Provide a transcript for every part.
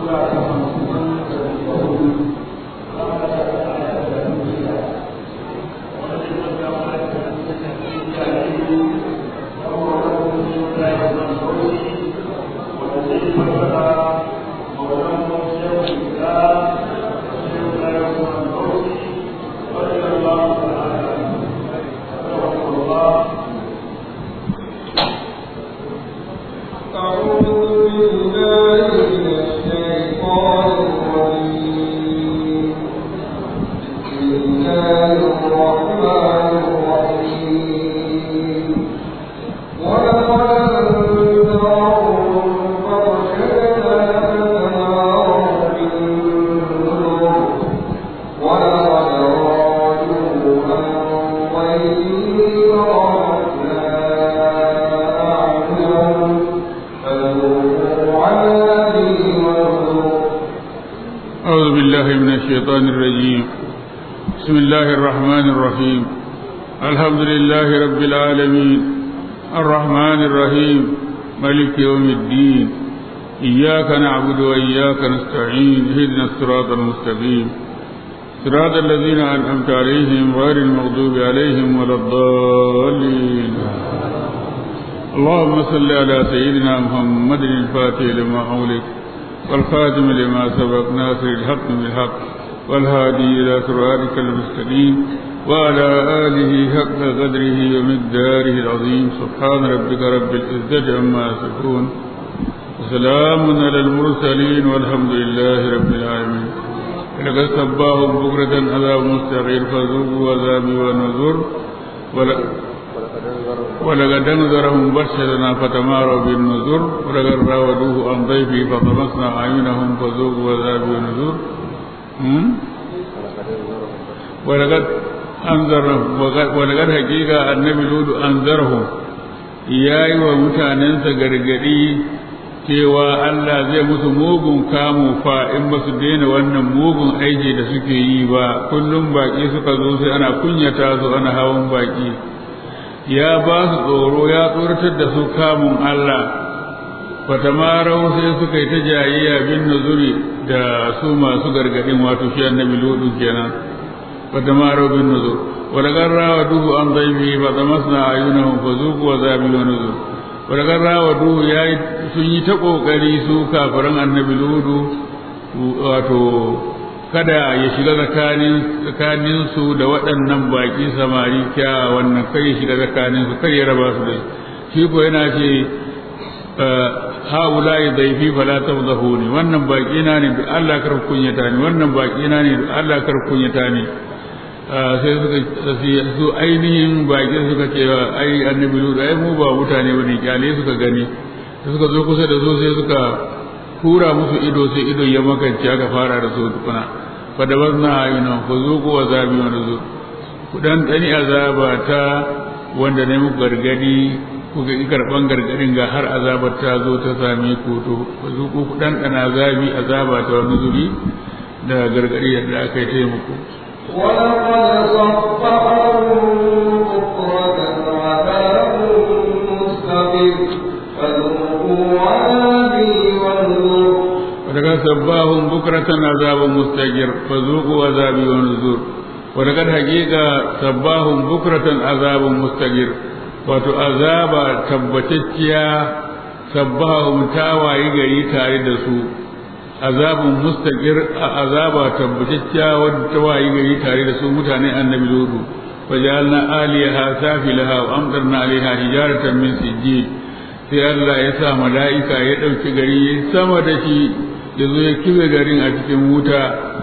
أعوذ بالله من الشيطان الرجيم بسم الله الرحمن الرحيم الحمد لله رب العالمين الرحمن الرحيم ملك يوم الدين إياك نعبد وإياك نستعين اهدنا الصراط المستقيم صراط الذين أنعمت عليهم غير المغضوب عليهم ولا الضالين اللهم صل على سيدنا محمد الفاتح لما أولك والخاتم لما سبق ناصر الحق بالحق والهادي إلى صراطك المستقيم وعلى آله حق قدره ومقداره العظيم سبحان ربك رب العزة عما يصفون وسلام على المرسلين والحمد لله رب العالمين لقد سباهم بكرة عذاب مستغير فذوقوا عذابي ونذر ولقد انذرهم بشرنا فتماروا بالنذر ولقد راودوه عن ضيفه فطمسنا اعينهم فذوقوا عذابي ونذر ولقد انذرهم ولقد حقيقه النبي لود انذرهم yayi wa mutanensa gargadi cewa Allah zai musu mugun kamu fa in ba su daina wannan mugun aiki da suke yi ba kullum baki suka zo sai ana kunyata su ana hawan baki ya ba su tsoro ya tsoratar da su kamun Allah fatamarau sai suka yi ta jayayya bin nuzuri da su masu gargadin wato shi annabi ludu kenan fatamarau bin nuzur wa daga rawa duhu an zaibi fa tamasna ayunahum fa zuqu wa zabi wa nuzur wa daga rawa duhu yayi sun yi ta kokari su kafiran annabi ludu wato kada ya shiga tsakanin su da waɗannan baƙi samari kya wannan kai ya shiga tsakanin su kai ya raba su dai shi ko yana ce haula ya zaifi fala tabdahuni wannan baƙi na ne da Allah kar kunyata ni wannan baƙi na ne da Allah kar kunyata ni sai suka su ainihin baƙin suka ce ai annabi lura ai mu ba mutane bane kyale suka gani suka zo kusa da su sai suka kura musu ido sai ido ya makance aka fara da su tukuna fadabazna ayuna fa zuqu azabi wa nuzur ku dan dani azaba ta wanda ne muku gargadi ku ga karban gargadin ga har azabar ta zo ta same ku to fa zuqu ku dan dana azabi azaba ta nuzuri da gargadi da aka yi muku ولقد صبحهم بكرة عذاب مستقر فذوقوا عذابي ونذر ولقد سباهم بكرة عذاب مستجر فذوقوا عذابي ونذور ولقد حقيقة سباهم بكرة عذاب مستجر wato azaba tabbatacciya sabbahum ta wayi gari tare da su azabun mustaqir azaba tabbatacciya wadda ta wayi gari tare da su mutanen annabi ludu wajalna aliyaha safilaha wa amtarna alaiha hijaratan min sijjid sai Allah ya sa mala'ika ya ɗauki gari sama da shi ya zo ya kibe garin a cikin wuta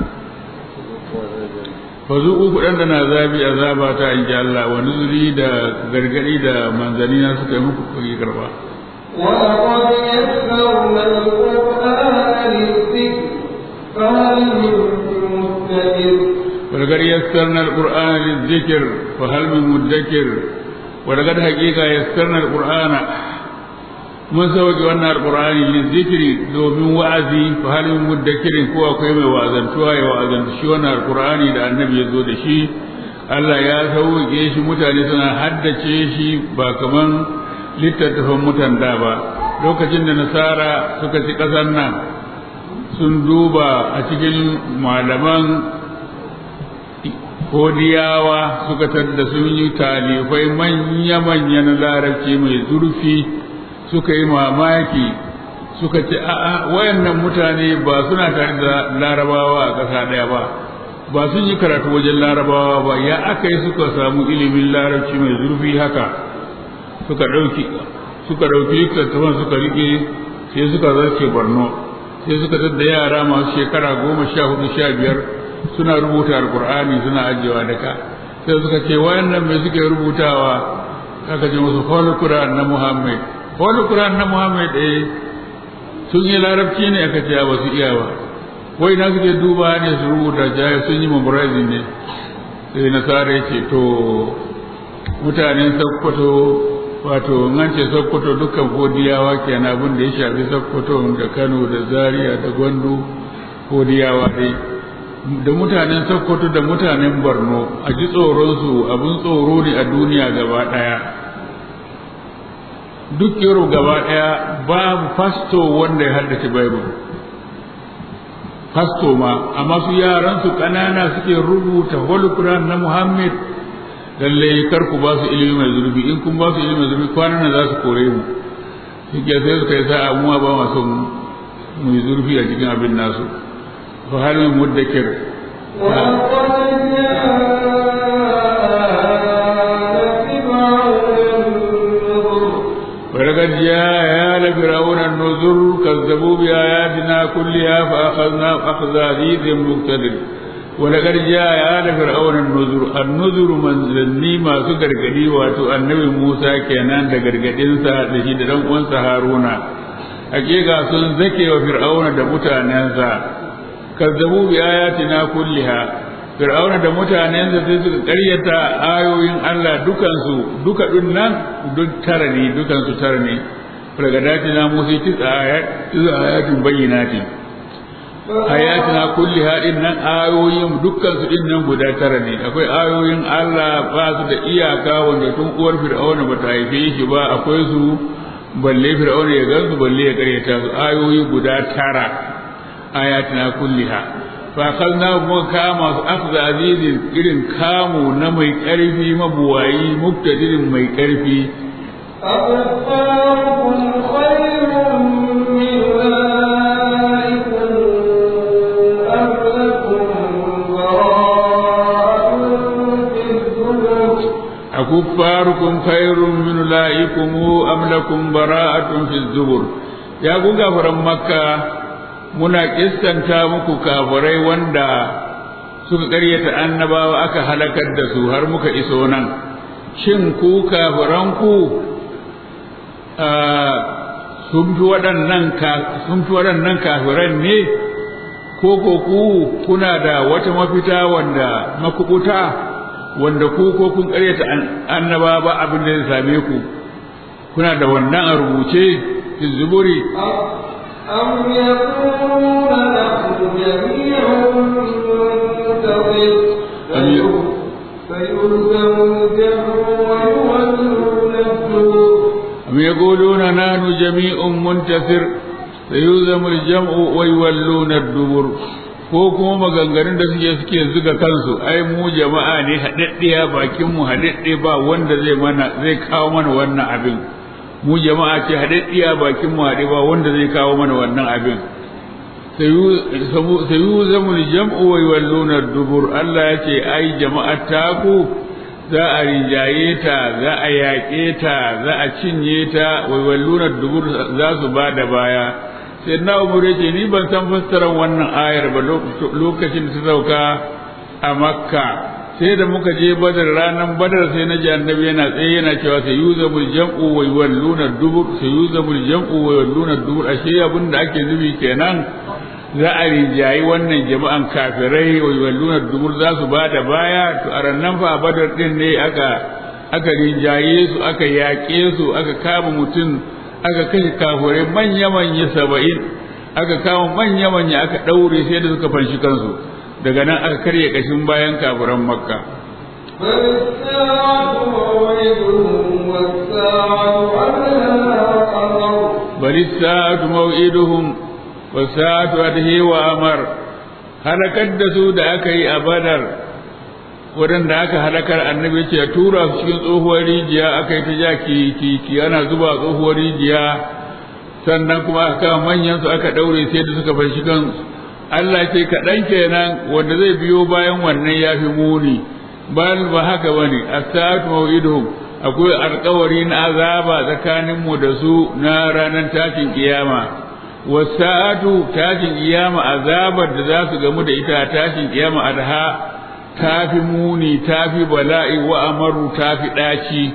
fa zuku kuɗan da na zabi azaba ta in ji Allah wa nuzuri da gargadi da manzanni na suka yi muku kuɗi karba. ولقد يسرنا القرآن للذكر فهل من مدكر ولقد يسرنا القرآن للذكر فهل من مدكر ولقد حقيقة يسرنا القرآن mun sauke wannan alqur'ani lizikri domin wa'azi fa hal min muddakirin ko akwai mai wa'azantuwa ya wa'azantu shi wannan alqur'ani da annabi ya zo da shi Allah ya sauke shi mutane suna haddace shi ba kaman littattafan mutan da ba lokacin da nasara suka ci ƙasar nan sun duba a cikin malaman kodiyawa suka tadda sun yi talifai manya-manya na larabci mai zurfi suka yi mamaki suka ce a'a wayannan mutane ba suna tare da larabawa a ƙasa ɗaya ba ba sun yi karatu wajen larabawa ba ya aka yi suka samu ilimin larabci mai zurfi haka suka ɗauki suka ɗauki littattafan suka riƙe sai suka zarce borno sai suka tadda yara masu shekara goma sha hudu sha biyar suna rubuta alkur'ani suna ajiyewa daka sai suka ce wayannan mai suke rubutawa aka ce musu holy quran na muhammad holy quran na muhammad eh sun yi larabci ne aka ce ba su iya ba wai na suke duba ne su rubuta jaya sun yi memorizing ne sai nasara ya ce to mutanen sakkwato wato nan ce sokoto dukkan godiyawa kenan abin da ya shafi sokoto da kano da zaria da gwandu godiyawa dai da mutanen sokoto da mutanen borno a ji tsoronsu abin tsoro ne a duniya gaba ɗaya duk yaro gaba ɗaya babu fasto wanda ya haddace bible fasto ma amma su yaran su ƙanana suke rubuta holy quran na muhammad lalle kar ku ba su ilimi mai zurfi in kun ba su ilimi mai zurfi kwanan nan za su kore mu shi ke sai suka yi sa'a mu ba ma son mu yi zurfi a cikin abin nasu fa hal min muddakir ولقد جاء آل فرعون النذر كذبوا بآياتنا كلها فأخذنا أخذ عزيز مقتدر ولقد جاء آل فرعون النذر النذر منزلني ما سكر قدي واتو النبي موسى كينان دا غرغدينسا da shi da dan uwansa Haruna hakika sun zake wa fir'auna da mutanensa kazzabu bi ayatina kulliha fir'auna da mutanensa sai suka ƙaryata ayoyin Allah dukansu duka dun nan duk tara ne dukansu tara ne fargadatina musa tisa ayatin bayyinatin ayatina kulli haɗin nan ayoyin dukkan su din nan guda tara ne akwai ayoyin Allah ba su da iyaka wanda tun uwar fir'auna ba ta haife shi ba akwai su balle fir'auna ya gansu balle ya karyata su ayoyi guda tara ayatina kulliha fa kalna mu kama su akhza azizin irin kamu na mai karfi mabuwayi muktadirin mai karfi أكفاركم خير من أولئكم أم لكم براءة في الزبر أكفاركم خير من أولئكم أم لكم براءة في الزبر يا غفر مكة muna kistanta muku kafirai wanda suka karyata annabawa aka halakar da su har muka iso nan shin ku kafiranku sun fi waɗannan sun fi waɗannan kafiran ne ko ko ku kuna da wata mafita wanda makubuta wanda ku ko kun karyata annaba ba abin da zai same ku kuna da wannan a rubuce fi zuburi أم يقولون نحن جميع منتصر فيلزم الجمع ويولون الدبر أم يقولون نحن جميع منتصر فيلزم الجمع ويولون الدبر ko kuma maganganun da suke suke zuga kansu ai mu jama'a ne haɗaɗɗiya bakin mu haɗaɗɗe ba wanda zai mana zai kawo mana wannan abin mu jama'a ce haɗaɗɗiya bakin mu haɗe ba wanda zai kawo mana wannan abin sayu zamul jam'u wa yawalluna dubur Allah ya ce ai jama'ar taku za a rinjaye ta za a yaƙe ta za a cinye ta wa yawalluna dubur za su ba da baya sai na umar ce ni ban san fassarar wannan ayar ba lokacin da ta sauka a makka sai da muka je badar ranar badar sai na ji annabi yana tsaye yana cewa sai yuzamul jam'u wa yawalluna dubur sai yuzamul jam'u wa yawalluna dubur ashe abin da ake nufi kenan za a rinjayi wannan jama'an kafirai wa yawalluna dubur za su ba da baya to a rannan fa badar din ne aka aka rinjaye su aka yaƙe su aka kama mutum aka kashe kafirai manya manya saba'in aka kama manya manya aka ɗaure sai da suka fanshi kansu daga nan aka karya kashin bayan kafiran makka بل الساعة موعدهم والساعة أدهى وأمر bari sa'atu maw'iduhum wasatu adhi wa amar halakar da su da aka yi a badar waɗanda aka halakar annabi ce tura su cikin tsohuwar rijiya aka yi ta ja ki ana zuba tsohuwar rijiya sannan kuma aka manyan su aka ɗaure sai da suka fashi kan Allah ce kaɗan kenan wanda zai biyo bayan wannan ya fi muni bal ba haka bane as-sa'atu maw'iduhum akwai alƙawari na azaba tsakanin mu da su na ranar tashin kiyama wasa'atu tashin kiyama azabar da za su gamu da ita tashin kiyama adha tafi muni tafi bala'i wa amaru tafi ɗaci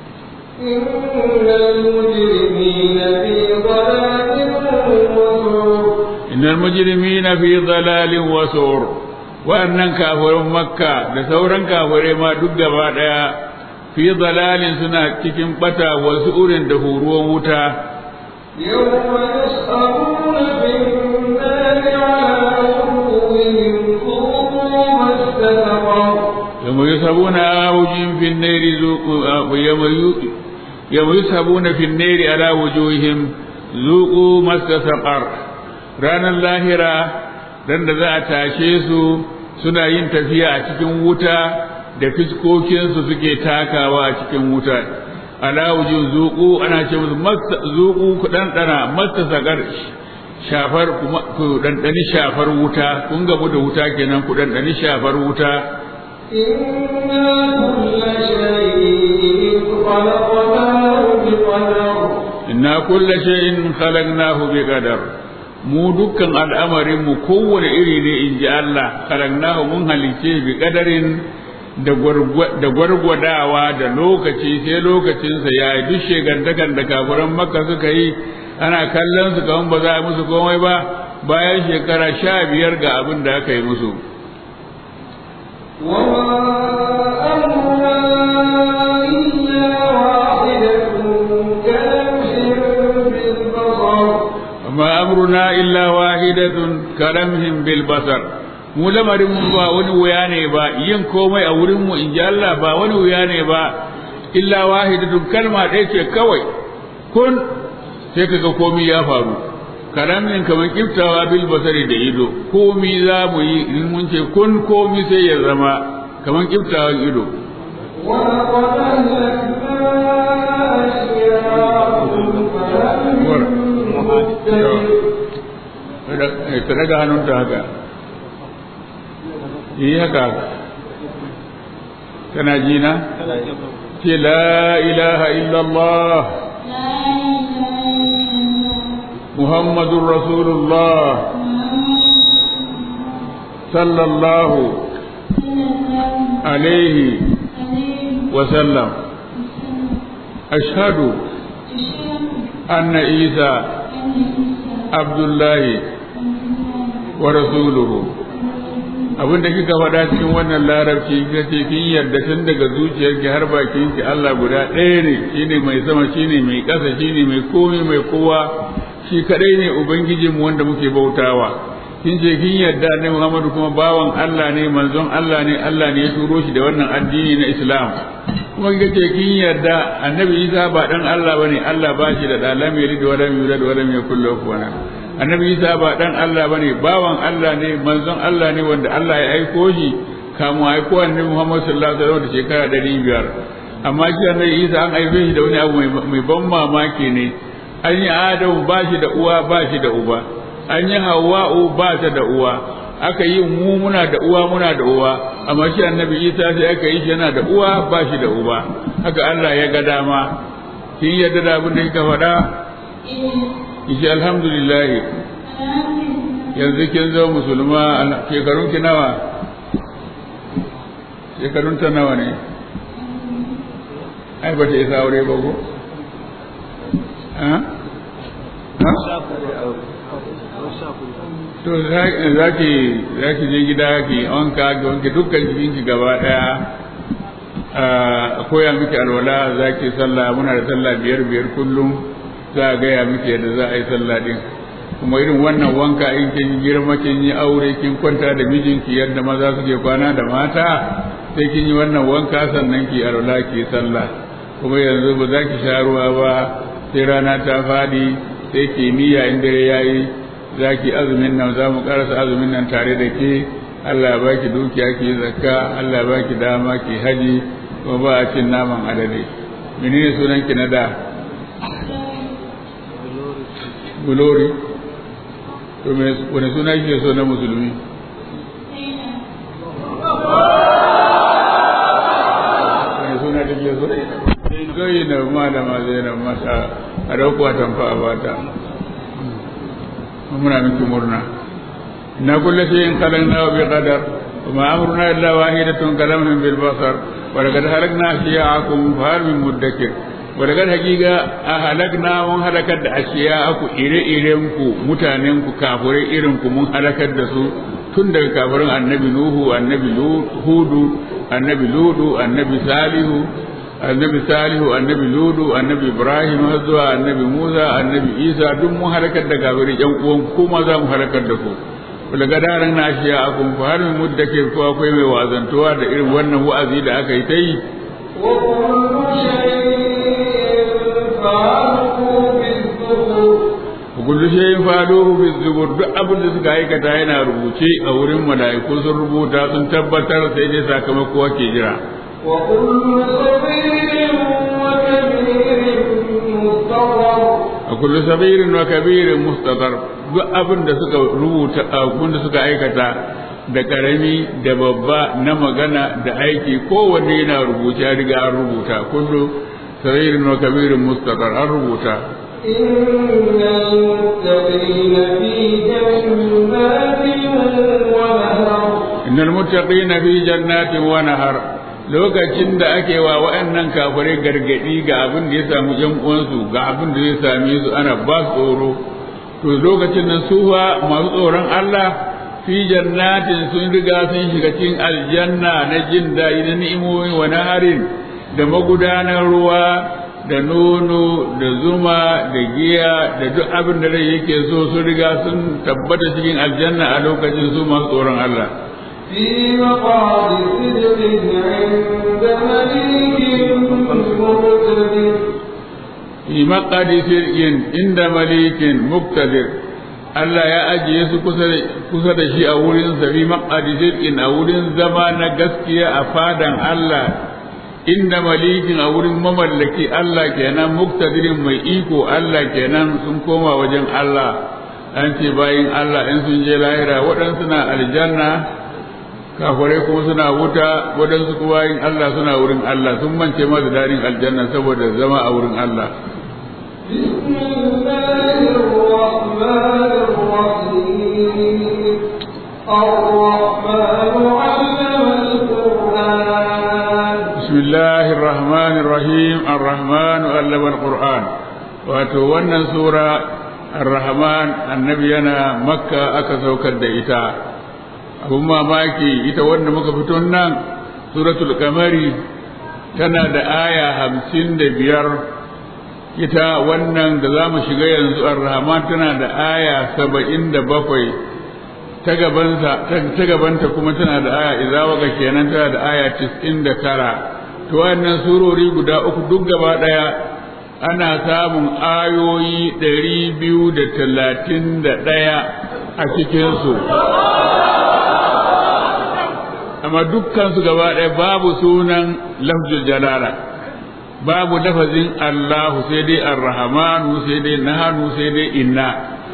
innal mujrimina fi dalalin wa sur wa'annan kafirin makka da sauran kafirai ma duk gaba daya fi dalalin suna cikin bata wasu urin da huruwan wuta يوم يسألون في النار على وجوههم ذوقوا مس سقر يوم يسحبون أوجهم في النار ذوقوا يوم يوم يسحبون في النار على وجوههم ذوقوا مس سقر ranar lahira dan da za a tashe su suna yin tafiya a cikin wuta da fiskokinsu suke takawa a cikin wuta ala wujin zuku ana ce musu zuku ku ɗanɗana masta sagar shafar ku ɗanɗani shafar wuta kun gamu da wuta kenan ku ɗanɗani shafar wuta إنا كل شيء خلقناه inna kulla shay'in khalaqnahu بقدر bi qadar mu dukkan al'amarin mu kowane iri ne in ji Allah khalaqnahu mun halice bi qadarin da gwargwadawa da lokaci sai lokacinsa ya yi duk shegantakan da kafiran makka suka yi ana kallon su kaman ba za a musu komai ba bayan shekara sha biyar ga abin da aka yi musu وما أمرنا إلا واحدة amma amruna illa wahidatun كلمح بالبصر kalamhim bil basar mu lamarin mu ba wani wuya ne ba yin komai a wurin mu in ji Allah ba wani wuya ne ba illa wahidatun kalma ɗaya ce kawai kun sai kaga komai ya faru kalamin kamar kiftawa bil basari da ido komai za mu yi in mun ce kun komai sai ya zama kamar kiftawan ido ولقد أهلكنا أشياءكم فهل من مدكر ta daga hannunta haka yi haka kana ji na ce la ilaha illallah muhammadun rasulullah sallallahu alaihi wasallam ashhadu anna isa abdullahi wa rasuluhu abin da kika faɗa cikin wannan larabci kika ce kin yarda tun daga zuciyarki har bakin ki Allah guda ɗaya ne shine mai sama shine mai ƙasa shine mai komai mai kowa shi kadai ne ubangijin mu wanda muke bautawa kin ce kin yarda ne Muhammadu kuma bawan Allah ne manzon Allah ne Allah ne ya turo shi da wannan addini na Islam kuma kika ce kin yarda annabi Isa ba dan Allah bane Allah ba shi da da lam yalid wa lam yulad wa lam yakul lahu kufuwan ahad annabi isa ba dan Allah bane bawan Allah ne manzon Allah ne wanda Allah ya aiko shi kamun aiko annabi Muhammad sallallahu alaihi wasallam da shekara 500 amma shi annabi isa an aife shi da wani abu mai ban mamaki ne an yi Adamu ba shi da uwa ba shi da uba an yi Hawwa'u ba ta da uwa aka yi mu muna da uwa muna da uwa amma shi annabi isa sai aka yi shi yana da uwa ba shi da uba haka Allah ya ga dama kin yadda da abin da kika faɗa Ishi alhamdulillah yanzu kin zo musulma shekarun ki nawa shekarun ta nawa ne ai ba ta isa aure ba ko ha ha to za ki za ki je gida ki wanka ki wanke dukkan jikin ki gaba daya a koya miki alwala za ki sallah muna da sallah biyar biyar kullum za a gaya miki yadda za a yi sallah din kuma irin wannan wanka in kin girma kin yi aure kin kwanta da mijinki yadda maza suke kwana da mata sai kin yi wannan wanka sannan ki alwala ki sallah kuma yanzu ba za ki sha ruwa ba sai rana ta fadi sai ki niyya in dare yayi za ki azumin nan za mu karasa azumin nan tare da ke Allah ya baki dukiya ki zakka Allah ya baki dama ki haji kuma ba a cin naman alade menene sunan ki na da bulori to me wani suna kike so na musulmi wani suna kike so zai na malama zainab masa a dauko a tamfa a bata muna miki murna na kulle shay'in khalaqna bi qadar وما أمرنا إلا واحدة كلمح بالبصر ولقد هلكنا أشياءكم فهل من مدكر ولقد حقيقة أهلكنا من هلكت أشياءكم إلى إلينكم متاننكم كافرين إلينكم من هلكت دسو tun daga kafirin annabi Nuhu annabi Hudu annabi Ludu annabi Salihu annabi Salihu annabi Ludu annabi Ibrahim har zuwa annabi Musa annabi Isa duk mun halakar da kafirin ƴan uwan kuma za mu halakar da ku daga daren na shi a kun fa har muddake ko akwai mai wazantuwa da irin wannan wa'azi da aka yi ta yi kullu shay'in faluhu fi zubur duk abin da suka aikata yana rubuce a wurin mala'iku sun rubuta sun tabbatar sai dai sakamako ake jira a kullu sabirin wa kabirin mustadar duk abin da suka rubuta abin da suka aikata da karami da babba na magana da aiki kowanne yana rubuce ya riga an rubuta kullu sabirin wa kabirin mustadar an rubuta إن المتقين في innal muttaqina fi جنات ونهر jannatin wa nahar lokacin da ake wa waɗannan kafirai gargadi ga abin da ya samu yan uwansu ga abin da zai same su ana ba su tsoro to lokacin nan su fa masu tsoron Allah fi jannatin sun riga sun shiga cikin aljanna na jin daɗi na ni'imomi wa naharin da magudanar ruwa da nono da zuma da giya da duk abin da rai yake so sun riga sun tabbata cikin aljanna a lokacin su masu tsoron Allah في مقعد صدق عند مليك مقتدر fi maqadi sir'in inda malikin muktadir Allah ya ajiye su kusa da shi a wurin sa fi maqadi sir'in a wurin zama na gaskiya a fadan Allah inda malikin a wurin mamallaki Allah kenan muktadirin mai iko Allah kenan sun koma wajen Allah an ce bayin Allah in sun je lahira waɗansu na aljanna kafirai kuma suna wuta waɗansu kuma yin Allah suna wurin Allah sun mance ma da daɗin aljanna saboda zama a wurin Allah بسم الله الرحمن الرحيم الرحمن علم القرآن بسم الله الرحمن الرحيم الرحمن علم القرآن wato wannan sura ar-rahman annabi yana makka aka saukar da ita abun mamaki ita wanda muka fito nan suratul kamari tana da aya hamsin da biyar ita wannan da za mu shiga yanzu ar-rahman tana da aya saba'in da bakwai ta gabansa ta gabanta kuma tana da aya idza waka kenan tana da aya 99 to wannan surori guda uku duk gaba daya ana samun ayoyi 231 a cikin su amma dukkan su gaba daya babu sunan lafzul jalala babu lafazin Allahu sai dai ar-rahmanu sai dai nahanu sai dai inna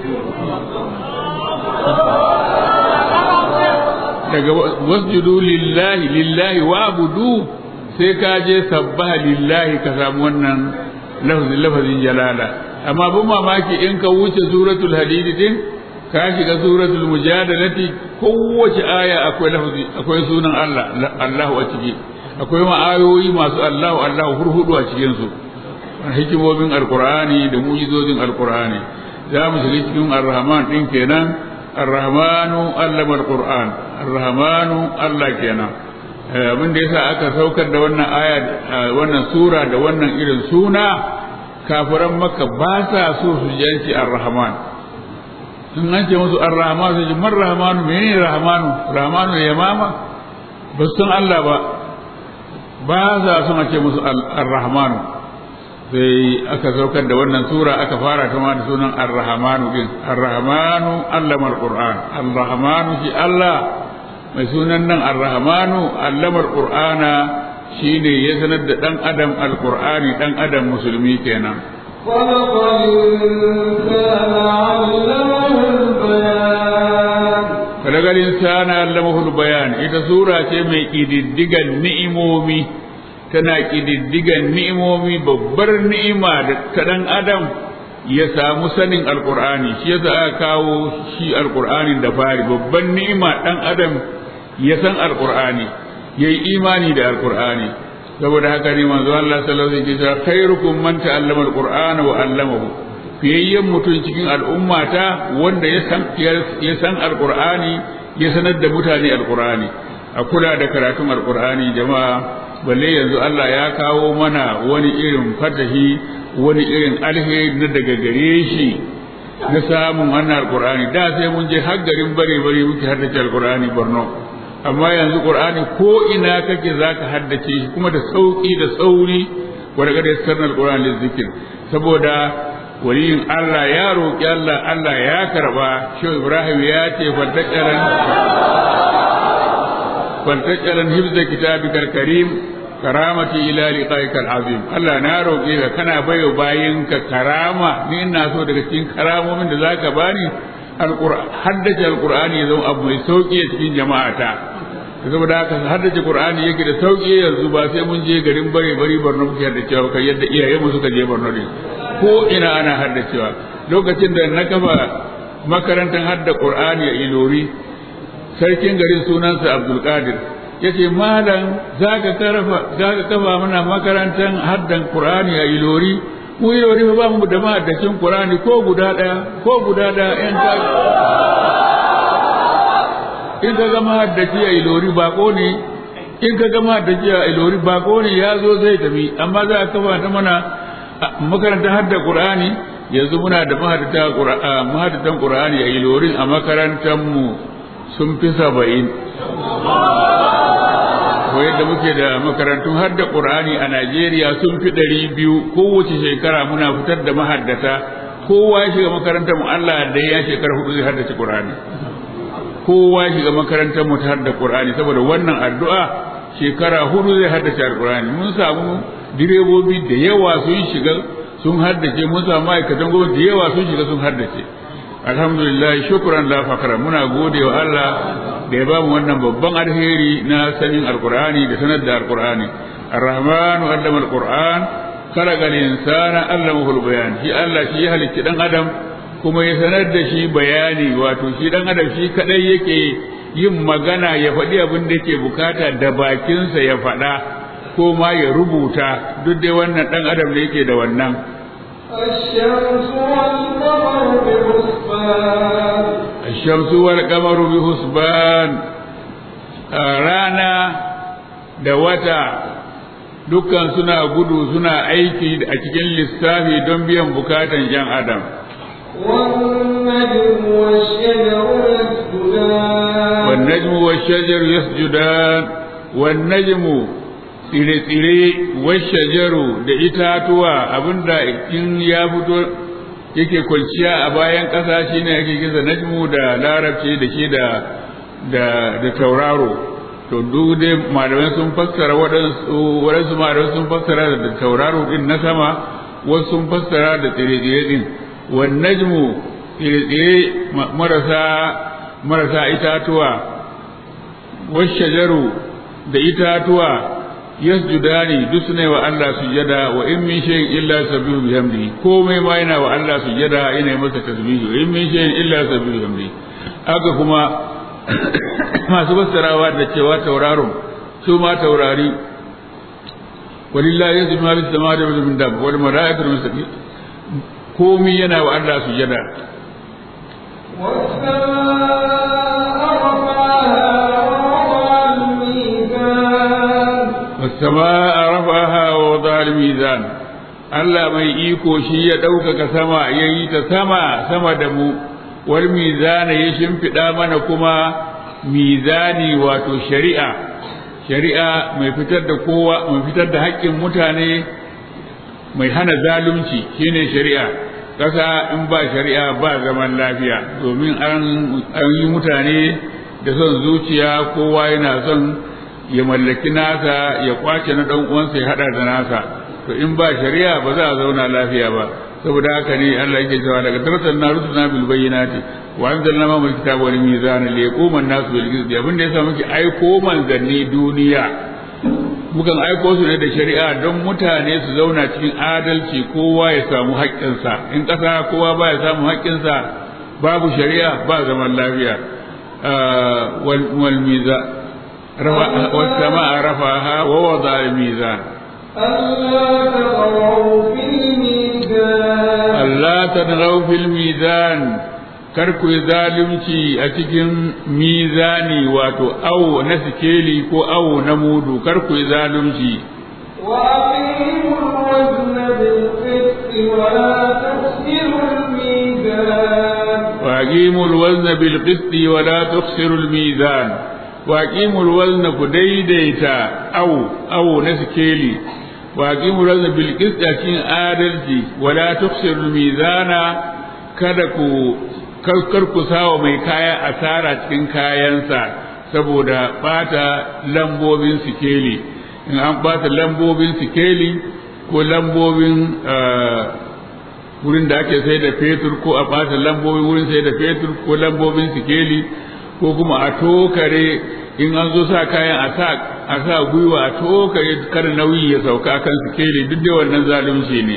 daga wasjudu lillahi lillahi wa'budu sai ka je sabbaha lillahi ka samu wannan lafazin lafazin jalala amma bin mamaki in ka wuce suratul hadid din ka shiga suratul mujadalati kowace aya akwai lafazi akwai sunan Allah Allahu a ciki akwai ma ayoyi masu Allahu Allahu hurhudu a cikin su hikimomin alqur'ani da mu'jizojin alqur'ani za mu shiga cikin ar-rahman din kenan ar-rahmanu allama al-qur'an ar-rahmanu Allah kenan abin da yasa aka saukar da wannan aya wannan sura da wannan irin suna kafiran makka ba sa so su janci ar-rahman in an ce musu ar-rahman su ji man rahmanu menene rahmanu rahmanu ya mama ba san Allah ba ba za su ce musu ar-rahmanu sai aka saukar da wannan sura aka fara ta da sunan ar-rahmanu din ar-rahmanu allama al-qur'an ar-rahmanu shi Allah mai sunan nan ar-rahmanu allama al-qur'ana shine ya sanar da dan adam al-qur'ani dan adam musulmi kenan خلق الإنسان علمه البيان fadagal insana allamahu bayan ita sura ce mai kididdigan ni'imomi tana kididdigan ni'imomi babbar ni'ima da ta dan adam ya samu sanin alqur'ani shi yasa aka kawo shi alqur'anin da fari babban ni'ima dan adam ya san alqur'ani yayi imani da alqur'ani saboda haka ne manzo Allah sallallahu alaihi wasallam khairukum man ta'allama alqur'ana wa 'allamahu fiyayyen mutum cikin al'ummata wanda ya san ya san alqur'ani ya sanar da mutane alqur'ani a kula da karatun alqur'ani jama'a balle yanzu Allah ya kawo mana wani irin fatahi wani irin alheri na daga gare shi na samun wannan alqur'ani da sai mun je har garin bare bare muke haddace alqur'ani Borno amma yanzu qur'ani ko ina kake zaka haddace shi kuma da sauki da sauri wa daga da sanar alqur'ani zikir saboda waliyin Allah ya roƙi Allah Allah ya karba shi Ibrahim ya ce fantakaran fantakaran hibza kitabikal karim karamati ila liqaikal azim Allah na roƙe ka kana bayo bayin ka karama ni ina so daga cikin karamomin da zaka bani alqur'an haddace alqur'ani ya zama abu mai sauki a cikin jama'ata saboda haka haddace qur'ani yake da sauki yanzu ba sai mun je garin bare bari Borno muke haddacewa kai yadda iyayenmu suka je Borno ne ko ina ana haddacewa lokacin da na kafa makarantar hadda qur'ani a ilori sarkin garin sunansa abdulkadir ya ce malam za ka kafa mana makarantar haddan qur'ani a ilori mu ilori ba mu da mahaddacin qur'ani ko guda ɗaya ko guda ɗaya in ka in ka ga mahaddaci a ilori bako ne in ka ga mahaddaci a ilori bako ne ya zo zai tafi amma za a kafa ta mana makarantar hadda Qur'ani yanzu muna da mahaddatan Qur'ani a ilorin a makarantar mu sun fi saba'in ko yadda muke da makarantun hadda Qur'ani a Najeriya sun fi ɗari biyu kowace shekara muna fitar da mahaddata kowa ya shiga makarantar mu Allah da ya shekara hudu zai haddace Qur'ani kowa ya shiga makarantar mu ta hadda Qur'ani saboda wannan addu'a shekara hudu zai haddace Qur'ani mun samu direbobi da yawa sun shiga sun haddace mun samu ma'aikatan gwamnati da yawa sun shiga sun haddace alhamdulillah shukran la fakara muna gode wa Allah da ya bamu wannan babban alheri na sanin alqur'ani da sanar da alqur'ani arrahmanu allama alqur'an khalaqa al-insana allamahu al-bayan shi Allah shi ya halicci dan adam kuma ya sanar da shi bayani wato shi dan adam shi kadai yake yin magana ya faɗi abin da yake bukata da bakinsa ya faɗa ko ma ya rubuta duk dai wannan ɗan adam da yake da wannan الشمس والقمر بحسبان الشمس والقمر بحسبان rana da wata dukkan suna gudu suna aiki a cikin lissafi don biyan bukatan yan adam والنجم والشجر يسجدان والنجم والشجر يسجدان والنجم tsire-tsire washajaru da itatuwa abinda in ya fito yake kwanciya a bayan ƙasa shine ake kisa najmu da larabci da shi da da tauraro to duk dai malamai sun fassara waɗansu waɗansu malamai sun fassara da tauraro din na sama wasu sun fassara da tsire-tsire din wan najmu tsire-tsire marasa marasa itatuwa washajaru da itatuwa yasjudani duk suna wa Allah sujada wa in min shay'in illa sabbihu bihamdihi komai ma yana wa Allah sujada yana masa tasbihu in min shay'in illa sabbihu bihamdihi haka kuma masu fassarawa da cewa tauraron su ma taurari walillahi yasjudu ma bis samawati wa min dab wal malaikatu min komai yana wa Allah sujada والسماء رفعها ووضع الميزان والسماء رفعها ووضع الميزان Allah mai iko shi ya ɗaukaka sama ya yi ta sama sama da mu wal mizana ya shimfiɗa mana kuma mizani wato shari'a shari'a mai fitar da kowa mai fitar da haƙƙin mutane mai hana zalunci shine shari'a ƙasa in ba shari'a ba zaman lafiya domin an yi mutane da son zuciya kowa yana son ya mallaki nasa ya kwace na ɗan uwansa ya haɗa da nasa to in ba shari'a ba za a zauna lafiya ba saboda haka ne Allah yake cewa daga taratan na rusuna bil bayyinati wa anzalna ma kitaba wal mizana li yaquma an-nasu bil qisti abin da yasa muke aiko manzanni duniya mukan aiko su ne da shari'a don mutane su zauna cikin adalci kowa ya samu haƙƙinsa in ƙasa kowa ba ya samu haƙƙinsa babu shari'a ba zaman lafiya wal miza was sama'a rafaha wa wada al mizan Allah tadghaw fil mizan kar ku yi zalunci a cikin mizani wato awo na sikeli ko awo na mudu kar ku yi zalunci وأقيموا الوزن بالقسط ولا تخسروا الميزان وأقيموا الوزن كديديتا أو أو نسكيلي وأقيموا الوزن بالقسط أكين آدلتي ولا تخسروا الميزان كدكو kar ku sawa mai kaya asara cikin kayansa saboda bata lambobin sikeli in an bata lambobin sikeli ko lambobin wurin da ake sai da fetur ko a bata lambobin wurin sai da fetur ko lambobin sikeli ko kuma a tokare in an zo sa kayan a sa a sa gwiwa a tokare kar nauyi ya sauka kan sikeli duk da wannan zalunci ne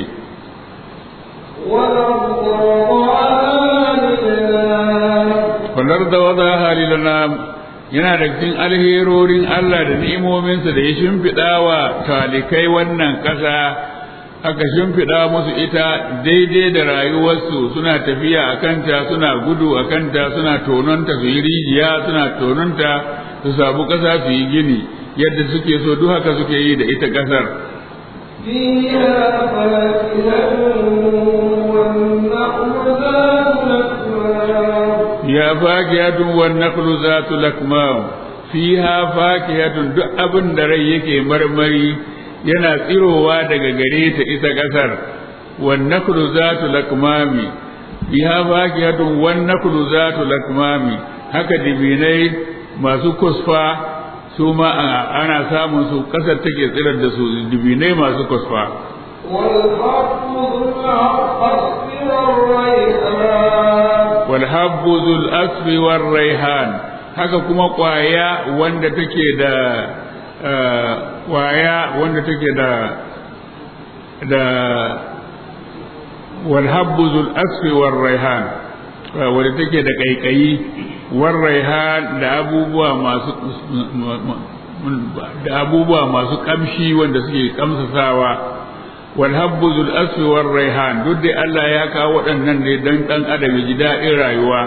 walar da wada halilana yana da cikin alherorin Allah da ni'imominsa da ya shimfiɗa wa talikai wannan ƙasa aka shimfiɗa musu ita daidai da rayuwarsu suna tafiya a kanta suna gudu a kanta suna tononta su yi rijiya suna tononta su sabu ƙasa su yi gini yadda suke so duk haka suke yi da ita ƙasar ya fakiyatun wan naqlu zatu lakmam fiha fakiyatun duk abin da rai yake marmari yana tsirowa daga gare ta ita kasar wan naqlu zatu lakmami fiha fakiyatun wan naqlu zatu lakmami haka dibinai masu kusfa su ma ana samun su kasar take tsirar da su dibinai masu kusfa والحب ذو الأسف والريحان haka kuma kwaya wanda take da kwaya wanda take da da walhabbu zul asfi war raihan wanda take da kaikayi war raihan da abubuwa masu da abubuwa masu kamshi wanda suke kamsasawa والهب ذو الأسف والريحان دود الله يا كاو ودنن ne dan dan adam ji daɗin rayuwa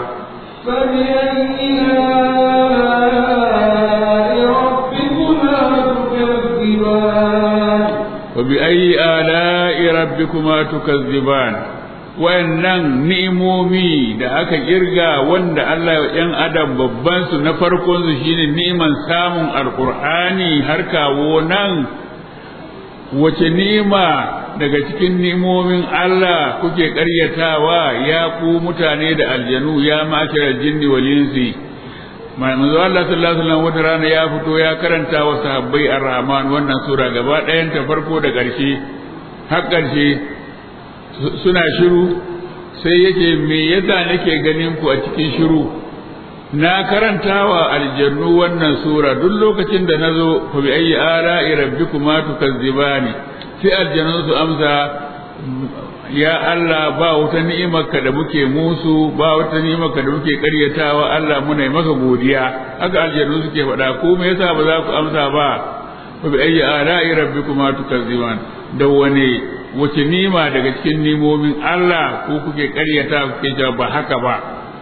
فبأي آلاء ربكما تكذبان wannan ni'imomi da aka kirga wanda Allah ya yan adam babban su na farkon su shine ni'iman samun alqur'ani har kawo nan wace nima daga cikin nimomin Allah kuke ƙaryatawa ya ku mutane da aljanu ya makira jinni wal insi manzo Allah sallallahu alaihi wasallam wata rana ya fito ya karanta wa sahabbai ar-rahman wannan sura gaba ɗayan ta farko da ƙarshe har ƙarshe suna shiru sai yake me yasa nake ganin ku a cikin shiru na karanta wa aljannu wannan sura duk lokacin da nazo fa bi ayyi ara'i rabbikuma tukazzibani sai aljannu su amsa ya Allah ba wata ni'imarka da muke musu ba wata ni'imarka da muke karyatawa Allah muna maka godiya haka aljannu suke faɗa ko me yasa ba za ku amsa ba fa bi ayyi ara'i rabbikuma tukazziban da wane wace nima daga cikin nimomin Allah ko kuke karyata kuke cewa ba haka ba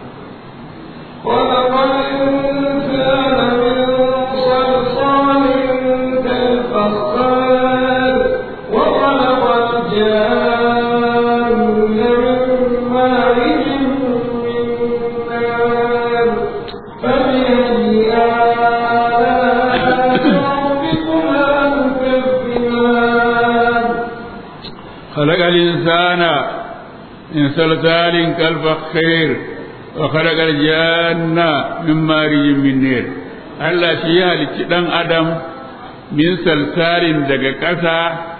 خلق الإنسان من صلصال كالفخار وخلق الجان من مارج من نار فبأي آلاء ربكما تكذبان خلق الإنسان من صلصال كالفخير وخلق الجان من مارج من نير Allah shi ya halicci ɗan Adam min salsalin daga ƙasa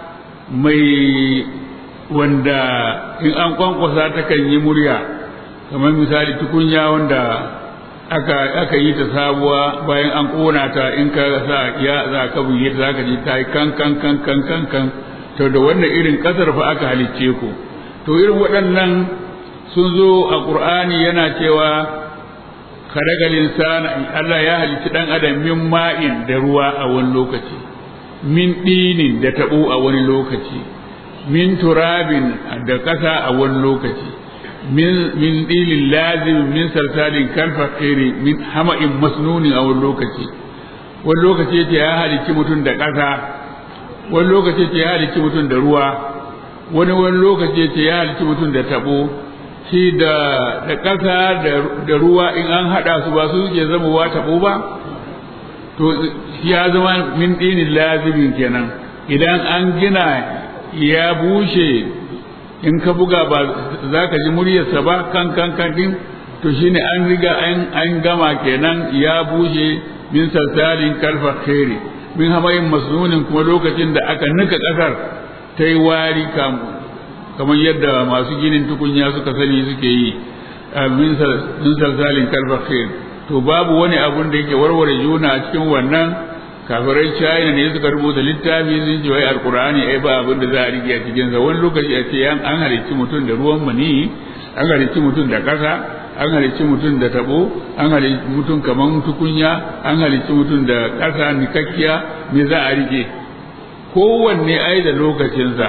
mai wanda in an kwankwasa ta kan yi murya kamar misali tukunya wanda aka aka yi ta sabuwa bayan an ƙona ta in ka sa ya za ka buge ta zaka ji ta yi kan kan kan kan kan kan to da wannan irin ƙasar fa aka halicce ku to irin waɗannan sun zo a ƙur'ani yana cewa kharagal insana Allah ya halicci dan adam min ma'in da ruwa a wani lokaci min dinin da tabo a wani lokaci min turabin da kasa a wani lokaci min min dilin lazim min salsalin kalfaqiri min hama'in masnuni a wani lokaci wani lokaci yace ya halicci mutum da kasa wani lokaci yace ya halicci mutum da ruwa wani wani lokaci yace ya halicci mutum da tabo shi da da ƙasa da ruwa in an haɗa su ba su suke zama wa taɓo ba to ya zama min ɗinin lazimin kenan idan an gina ya bushe in ka buga ba za ka ji muryarsa ba kan kan kan din to shine an riga an gama kenan ya bushe min salsalin kalfa khairi min hamayin masnunin kuma lokacin da aka nika ƙasar ta yi wari kamu kamar yadda masu ginin tukunya suka sani suke yi min salsalin kalfakhir to babu wani abun da yake warware juna a cikin wannan kafirai china ne suka rubuta littafi sun ce wai alqur'ani ai ba abin da za a rike a cikin sa wani lokaci a ce an halicci mutum da ruwan mani an halicci mutum da kasa an halicci mutum da tabo an halicci mutum kaman tukunya an halicci mutum da kasa nikakkiya me za a rike kowanne ai da lokacinsa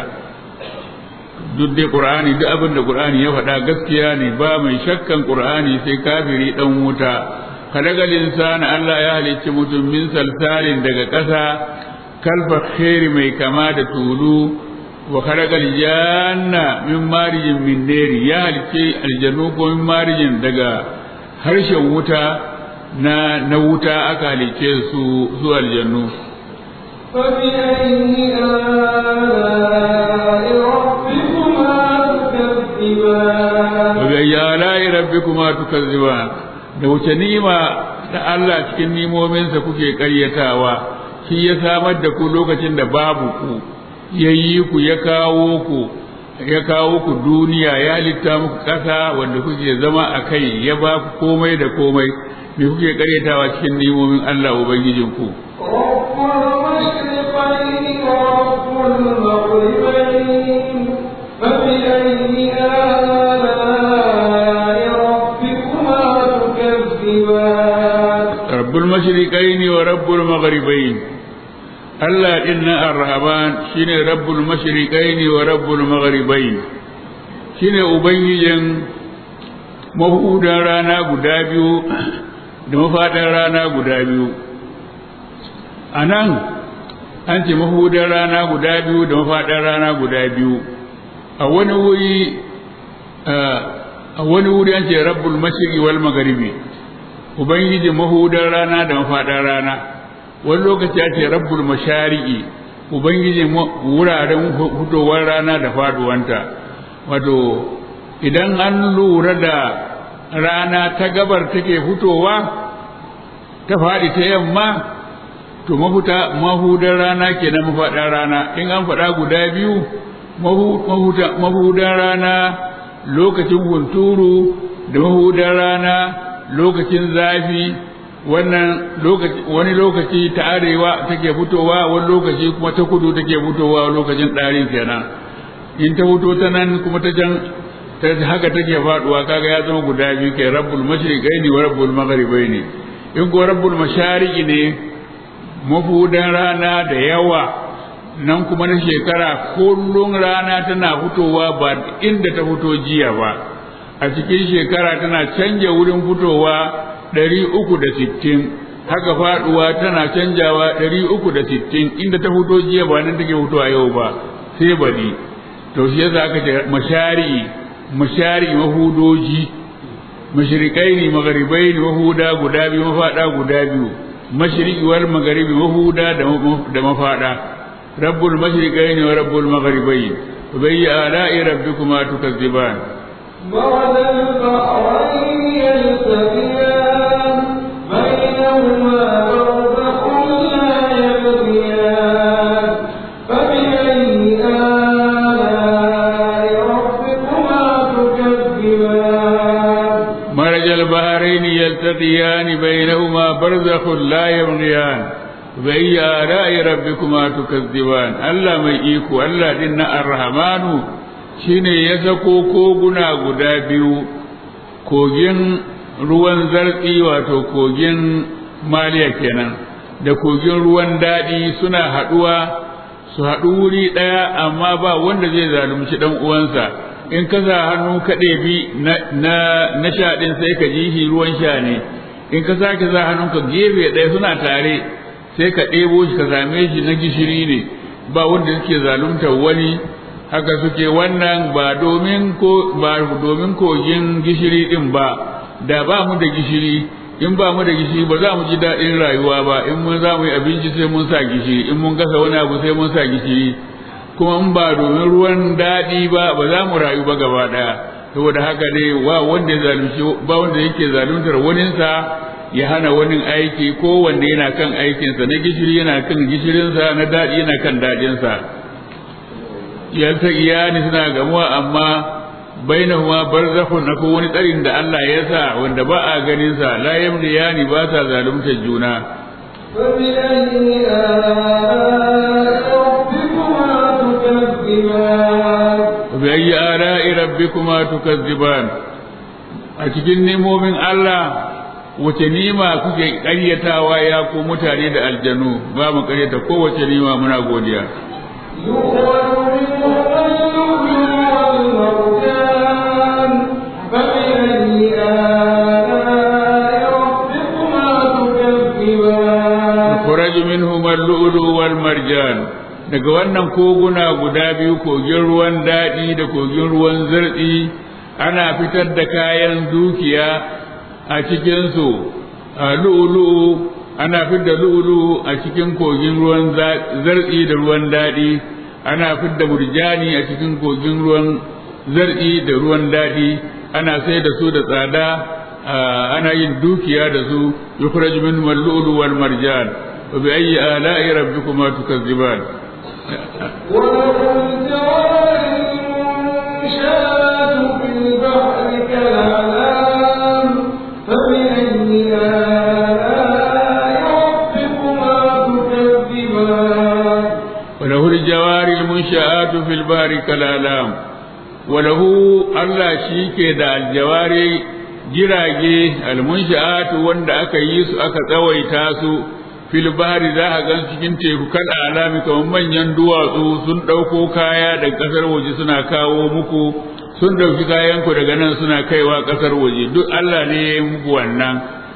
duk dai qur'ani duk abin da qur'ani ya faɗa gaskiya ne ba mai shakkan qur'ani sai kafiri dan wuta kalagal insana Allah ya halicci mutum min salsalin daga ƙasa kalfa khairi mai kama da tulu wa kalagal janna min marijin min neri ya halicci aljannu ko min marijin daga harshen wuta na na wuta aka halicce su su aljannu فبأي آلاء ربكما تكذبان وبأي آلاء ربكما تكذبان da wuce ni'ima da Allah cikin nimominsa kuke ƙaryatawa shi ya samar da ku lokacin da babu ku ya yi ku ya kawo ku ya kawo ku duniya ya halitta muku ƙasa wanda kuke zama a kai ya ba ku komai da komai me kuke ƙaryatawa cikin nimomin Allah ubangijinku رب المشرقين ورب المغربين فبأي آلاء ربكما تكذبان رب المشرقين ورب المغربين Allah din na Ar-Rahman shine Rabbul Mashriqain wa Rabbul Maghribain shine ubangijin mahudan rana guda biyu da mafadan rana guda biyu anan an ce mahudan rana guda biyu da mafadan rana guda biyu a wani wuri a wani wuri an ce Rabbul Mashriqi wal Maghribi ubangijin mahudan rana da mafadan rana wani lokaci ya ce rabbul mashari'i ubangijin wuraren hudowar rana da faduwanta wato idan an lura da rana ta gabar take fitowa ta faɗi ta yamma to mafuta mahudar rana ke na mafaɗar rana in an faɗa guda biyu mahudar rana lokacin hunturu da mahudar rana lokacin zafi wannan lokaci wani lokaci ta arewa take fitowa wani lokaci kuma ta kudu take fitowa lokacin ɗarin kenan in ta fito ta nan kuma ta can ta haka take faduwa kaga ya zama guda biyu kai rabbul mashriqaini wa rabbul maghribaini in ko rabbul mashariqi ne mafudan rana da yawa nan kuma na shekara kullum rana tana fitowa ba inda ta fito jiya ba a cikin shekara tana canja wurin fitowa ɗari uku da sittin haka faɗuwa tana canjawa ɗari uku da sittin inda ta fito jiya ba nan take fitowa yau ba sai baɗi to shi yasa aka ce mashari mashari mahudoji mashrikai ne magaribai ne mahuda guda biyu mafaɗa guda biyu mashriqi wal magharibi mahuda da mafaɗa rabbul mashrikai ne wa rabbul magharibai فبأي آلاء ربكما تكذبان مرج البحرين يلتقيان بينهما برزخ لا يبغيان فبأي آلاء ربكما تكذبان مرج البحرين يلتقيان بينهما برزخ لا يبغيان فبأي آلاء ربكما تكذبان الله mai iko Allah din na Ar-Rahmanu shine ya sako koguna guda biyu kogin ruwan zartsi wato kogin maliya kenan da kogin ruwan daɗi suna haɗuwa su haɗu wuri ɗaya amma ba wanda zai zalunci ɗan uwansa in ka sa hannu ka ɗebi na na sha ɗin sai ka ji shi ruwan sha ne in ka sake sa hannunka gefe ɗaya suna tare sai ka ɗebo shi ka same shi na gishiri ne ba wanda suke zaluntar wani haka suke wannan ba domin ko ba domin kogin gishiri din ba da ba mu da gishiri in ba mu da gishiri ba za mu ji daɗin rayuwa ba in mun za mu yi abinci sai mun sa gishiri in mun gasa wani abu sai mun sa gishiri kuma in ba domin ruwan daɗi ba ba za mu rayu ba gaba ɗaya saboda haka dai wa wanda ya zalunci ba wanda yake zaluntar waninsa ya hana wani aiki ko wanda yana kan aikinsa na gishiri yana kan gishirinsa na daɗi yana kan daɗinsa yalta iyani suna gamuwa amma bainahuma barzakhun akwai wani tsarin da Allah ya sa wanda ba a ganin sa la yamliyani ba sa zaluntar juna فبأي آلاء ربكما تكذبان bi ayyi ala'i rabbikuma tukazziban a cikin nemomin Allah wace nima kuke ƙaryatawa ya ku mutane da aljanu ba mu ƙaryata kowace nima muna godiya يخرج منهما اللؤلؤ يخرج منهما اللؤلؤ والمرجان فبأي آلاء ربكما تكذبان والمرجان daga wannan koguna guda biyu kogin ruwan daɗi da kogin ruwan zartsi ana fitar da kayan dukiya a cikinsu a lu'ulu'u ana fitar da lu'ulu'u a cikin kogin ruwan zartsi da ruwan daɗi ana fitar da murjani a cikin kogin ruwan zartsi da ruwan daɗi ana sai da su da tsada ana yin dukiya da su yukhraj minhum al-lu'lu wal marjan wa bi ayyi ala'i rabbikuma tukazziban وله الجوار المنشآت في البحر كالأعلام فبأي آلاء ربكما تكذبان وله الجوار المنشآت في البحر كالأعلام وله الله شيكي دا الجواري jirage almunsha'atu wanda aka yi su aka tsawaita su fil bahri za a gan cikin teku kal alami kamar manyan duwatsu sun ɗauko kaya daga ƙasar waje suna kawo muku sun ɗauki kayanku daga nan suna kaiwa ƙasar waje duk Allah ne ya yi muku wannan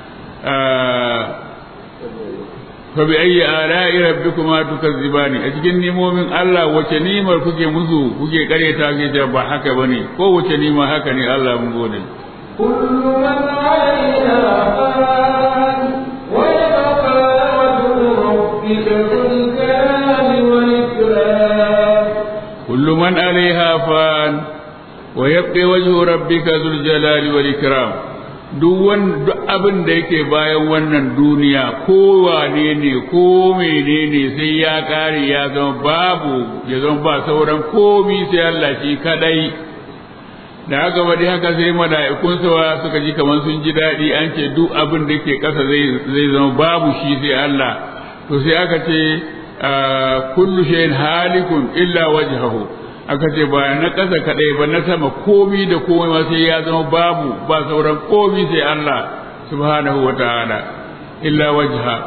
fa bi ayyi ala'i rabbikuma tukazzibani a cikin nimomin Allah wace nimar kuke musu kuke kareta kuke cewa ba haka bane ko wace nima haka ne Allah mun gode كل من عليها فان ويبقى وجه ربك ذو الجلال والإكرام كل من عليها فان ويبقى وجه ربك ذو الجلال والإكرام duk wan duk abin da yake bayan wannan duniya ko wane ne ko menene sai ya kare ya zama babu ya zama ba sauran komi sai Allah shi kadai da haka wadi haka sai mala'ikun sawa suka ji kamar sun ji daɗi an ce duk abin da ke ƙasa zai zai zama babu shi sai Allah to sai aka ce kullu shay'in halikun illa wajhahu aka ce ba na ƙasa kaɗai ba na sama komi da komai ma sai ya zama babu ba sauran komi sai Allah subhanahu wa ta'ala illa wajha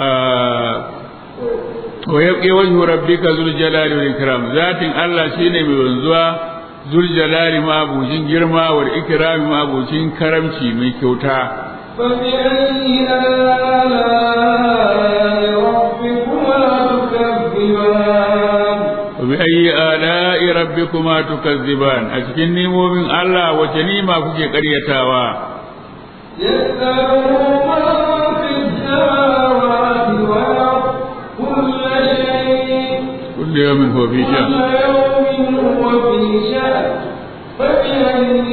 wa yabqi wajhu rabbika zul jalali wal ikram zatin Allah shine mai wanzuwa zul jalali ma abucin girma wal ikram ma abucin karamci mai kyauta فبأي آلاء ربكما تكذبان wa bi ayyi ala'i rabbikuma tukazziban a cikin nimomin Allah wace nima kuke ƙaryatawa يسأله من في السماوات والأرض كل شيء kullu yawmin huwa fi كل sha'n يوم هو في شأن فبأي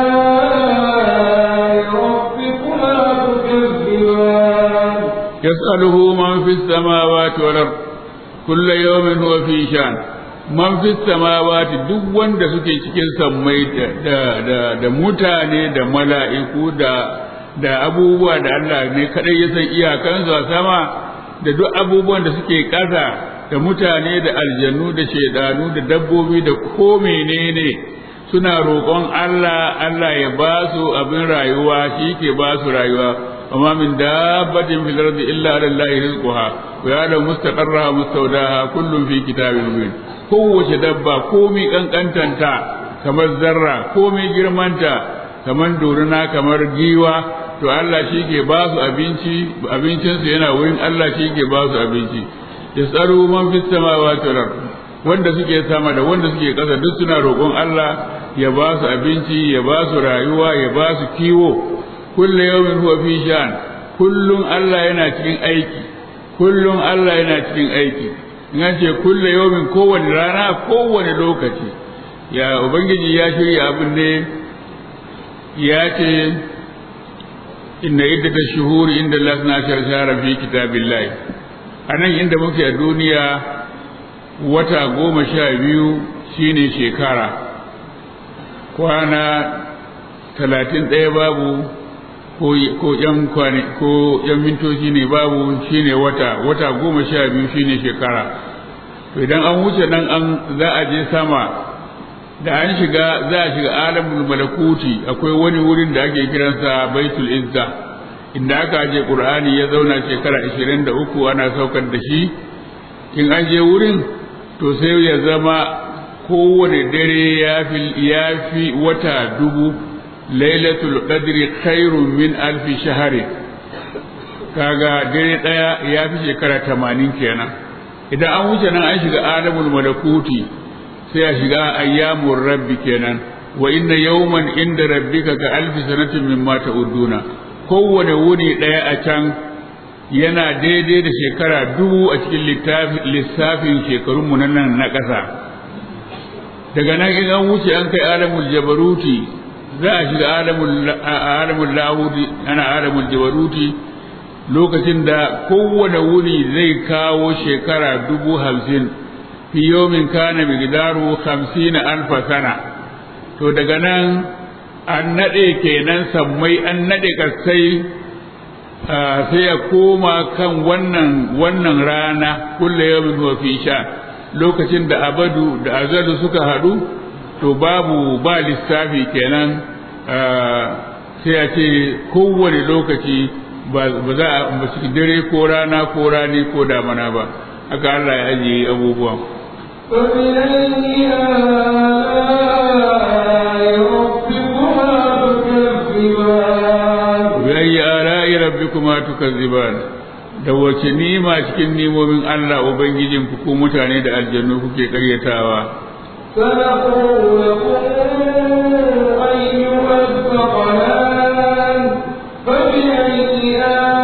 آلاء ربكما تكذبان يسأله من في السماوات والأرض كل يوم هو في شأن man fi samawati duk wanda suke cikin sammai da da da mutane da mala'iku da da abubuwa da Allah ne kadai ya san iyakansu a sama da duk abubuwan da suke ƙasa da mutane da aljannu da shaidanu da dabbobi da ko menene suna roƙon Allah Allah ya ba su abin rayuwa shi ke ba su rayuwa amma min dabbatin fil ardi illa ala allahi rizquha wa ya'lamu mustaqarraha mustawdaha kullun fi kitabin mubin kowace dabba komi kankantanta kamar zarra komi girmanta kamar doruna kamar giwa to Allah shi ke ba su abinci abincinsu yana wurin Allah shi ke ba su abinci yasaru man fis samawati wal ard wanda suke sama da wanda suke ƙasa duk suna roƙon Allah ya ba su abinci ya ba su rayuwa ya ba su kiwo kullu yawmin huwa fi shan kullun Allah yana cikin aiki kullun Allah yana cikin aiki in an ce kullu yawmin kowane rana kowane lokaci ya ubangiji ya shirya abin ne ya ce inna iddata shuhuri inda Allah na shara fi kitabillahi anan inda muke a duniya wata goma sha biyu shine shekara kwana talatin ɗaya babu ko yan kwani ko yan mintoci ne babu shine wata wata goma sha biyu shine shekara to idan an wuce nan an za a je sama da an shiga za a shiga alamul malakuti akwai wani wurin da ake kiransa baitul izza inda aka je qur'ani ya zauna shekara 23 ana saukar da shi in an je wurin to sai ya zama kowane dare ya fi wata dubu lailatul qadri khairun min alfi shahari kaga dare daya ya fi shekara tamanin kenan idan an wuce nan an shiga alamul malakuti sai a shiga ayyamur rabbi kenan wa inna yawman inda rabbika ka alfi sanatin mimma ta'uduna kowane wuni daya a can yana daidai da shekara dubu a cikin lissafin shekarun mu nan na ƙasa daga nan in an wuce an kai alamul jabaruti za a shiga alamul lahudi ana alamul jabaruti lokacin da kowane wuni zai kawo shekara dubu hamsin fi yomin kana migdaru hamsin alfa sana to daga nan an naɗe kenan sammai an naɗe kasai sai ya koma kan wannan wannan rana kulle yawmin wa fi sha lokacin da abadu da azalu suka haɗu to babu ba lissafi kenan sai a ce kowane lokaci ba za a ambaci dare ko rana ko rani ko damana ba haka Allah ya ajiye abubuwan فبأي آلاء ربكما تكذبان bi ala'i rabbikuma tukazziban da wace nima cikin nimomin Allah ubangijin ku ko mutane da aljannu kuke karyatawa فنقول لكم أيها الثقلان فبأي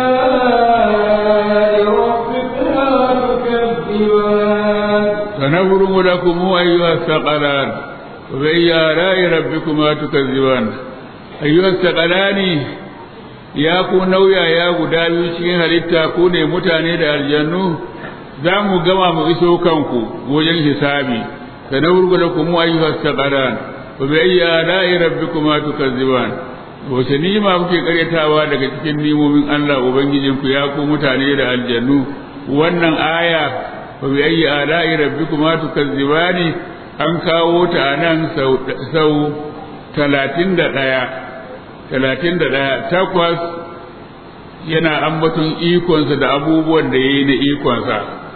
آلاء ربكما تكذبان سنفرغ لكم أيها الثقلان وبأي آلاء ربكما تكذبان أيها الثقلان ya ku nauya ya guda biyu cikin halitta ku ne mutane da aljannu za mu gama mu iso kanku wajen hisabi sanawurgu lakum ayyuha saqaran wa bi ayyi ala'i rabbikuma tukazziban wace nima kuke karyatawa daga cikin nimomin Allah ubangijinku ya ku mutane da aljannu wannan aya wa bi ayyi ala'i rabbikuma tukazzibani an kawo ta nan sau sau talatin da ɗaya talatin da ɗaya takwas yana ambaton ikonsa da abubuwan da ya yi na ikonsa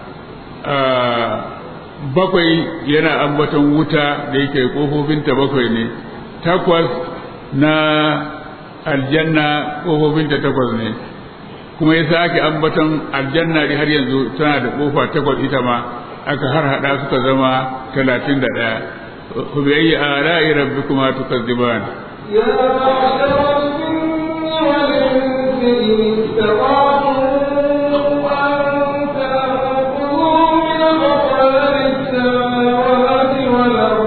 bakwai yana ambaton wuta da yake ƙofofinta bakwai ne takwas na aljanna ƙofofinta takwas ne kuma ya sake ambaton aljanna da har yanzu tana da ƙofa takwas ita ma aka har hada suka zama talatin da ɗaya ku bi ayi ala'i rabbikuma tukazziban يا معشر الجن والإنس إن استطعتم أن تنفذوا من أقطار السماوات والأرض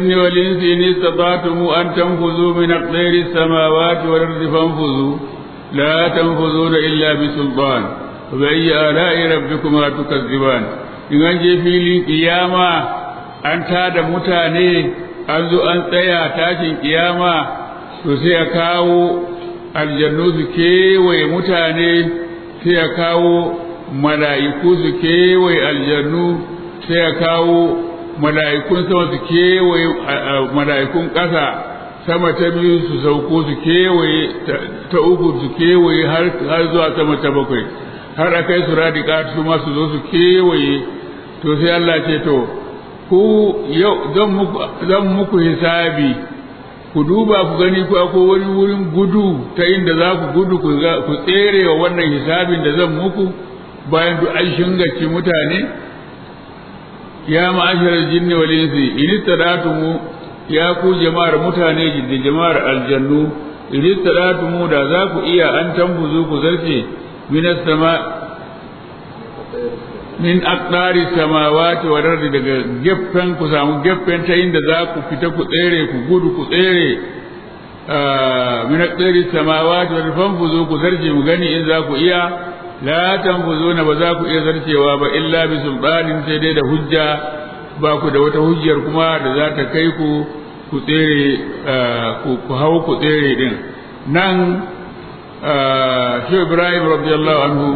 الجن والإنس إن استطعتم أن تنفذوا من أقدار السماوات والأرض فانفذوا لا تنفذون إلا بسلطان فبأي آلاء ربكما تكذبان إن أنجي في القيامة أن تاد متاني أنزو أن تيا تاشي قيامة تسيكاو aljannu su kewaye mutane sai ya kawo mala'iku su kewaye aljannu sai ya kawo mala'ikun sama su kewaye mala'ikun ƙasa sama ta biyu su sauko su kewaye ta uku su kewaye har zuwa sama ta bakwai har a kai su radika su ma su zo su kewaye to sai Allah ce to ku yau zan muku hisabi ku duba ku gani ku akwai wani wurin gudu ta inda za ku gudu ku tsere wa wannan hisabin da zan muku bayan duk an shingaci mutane ya ma'asharar jinni wal insi in istadatumu ya ku jama'ar mutane da jama'ar aljannu in istadatumu da za ku iya an tambuzu ku zarce minas sama min aqdari samawati wal ardi daga geffen ku samu geffen ta inda za ku fita ku tsere ku gudu ku tsere min aqdari samawati wal fanfuzu ku zarce mu gani in za ku iya la tanfuzuna ba za ku iya zarcewa ba illa bi sultanin sai dai da hujja ba ku da wata hujjar kuma da za ta kai ku ku tsere ku hau ku tsere din nan shi Ibrahim radiyallahu anhu